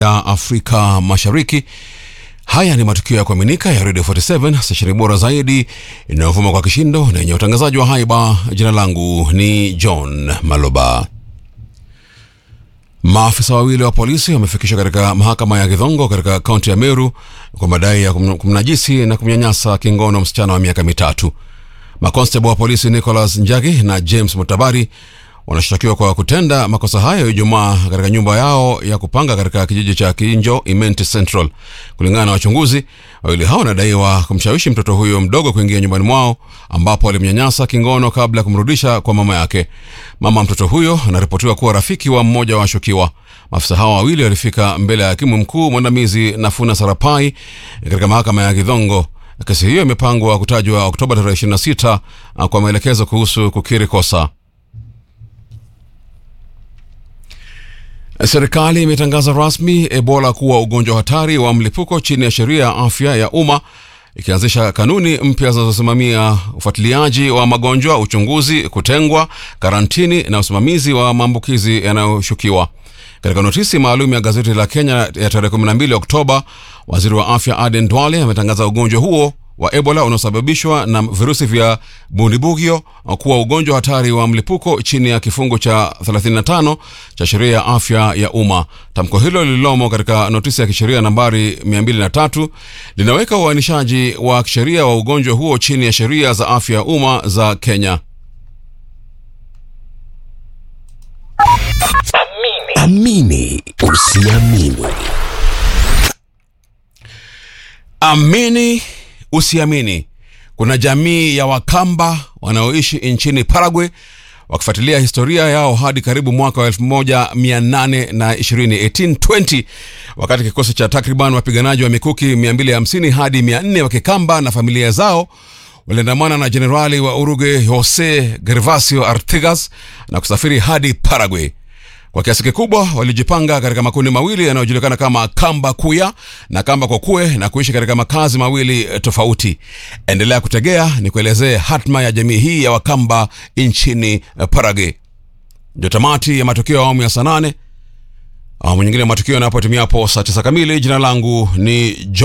ya Afrika Mashariki. Haya ni matukio ya kuaminika ya Radio 47 stesheni bora zaidi inayovuma kwa kishindo na yenye utangazaji wa haiba. Jina langu ni John Maloba. Maafisa wawili wa polisi wamefikishwa katika mahakama ya Githongo katika kaunti ya Meru kwa madai ya kum- kumnajisi na kumnyanyasa kingono msichana wa miaka mitatu. Makonstable wa polisi Nicholas Njagi na James Mutabari wanashtakiwa kwa kutenda makosa hayo Ijumaa katika nyumba yao ya kupanga katika kijiji cha Kinjo Imenti Central. Kulingana na wachunguzi, wawili hao wanadaiwa kumshawishi mtoto huyo mdogo kuingia nyumbani mwao ambapo alimnyanyasa kingono kabla ya kumrudisha kwa mama yake. Mama mtoto huyo anaripotiwa kuwa rafiki wa mmoja wa washukiwa. Maafisa hao wawili walifika mbele ya hakimu mkuu mwandamizi Nafuna Sarapai katika mahakama ya Githongo. Kesi hiyo imepangwa kutajwa Oktoba tarehe 26 kwa maelekezo kuhusu kukiri kosa. Serikali imetangaza rasmi Ebola kuwa ugonjwa hatari wa mlipuko chini ya sheria ya afya ya umma ikianzisha kanuni mpya zinazosimamia ufuatiliaji wa magonjwa, uchunguzi, kutengwa, karantini na usimamizi wa maambukizi yanayoshukiwa. Katika notisi maalum ya gazeti la Kenya ya tarehe 12 Oktoba, waziri wa afya Aden Duale ametangaza ugonjwa huo wa Ebola unaosababishwa na virusi vya Bundibugyo kuwa ugonjwa hatari wa mlipuko chini ya kifungu cha 35 cha sheria ya afya ya umma. Tamko hilo lililomo katika notisi ya kisheria nambari 203 linaweka uainishaji wa kisheria wa ugonjwa huo chini ya sheria za afya ya umma za Kenya. Amini usiamini. Amini usiamini, kuna jamii ya Wakamba wanaoishi nchini Paraguay wakifuatilia historia yao hadi karibu mwaka wa 1820 1820 wakati kikosi cha takriban wapiganaji wa mikuki 250 hadi 400 wa Kikamba na familia zao waliandamana na jenerali wa Uruguay Jose Gervasio Artigas na kusafiri hadi Paraguay. Kwa kiasi kikubwa walijipanga katika makundi mawili yanayojulikana kama Kamba Kuya na Kamba Kokue na kuishi katika makazi mawili eh, tofauti. Endelea kutegea ni kuelezee hatma ya jamii hii ya Wakamba nchini eh, Paraguay. Ndio tamati ya matukio ya awamu ya saa nane. Awamu nyingine ya matukio yanapotimia hapo saa tisa kamili. Jina langu ni John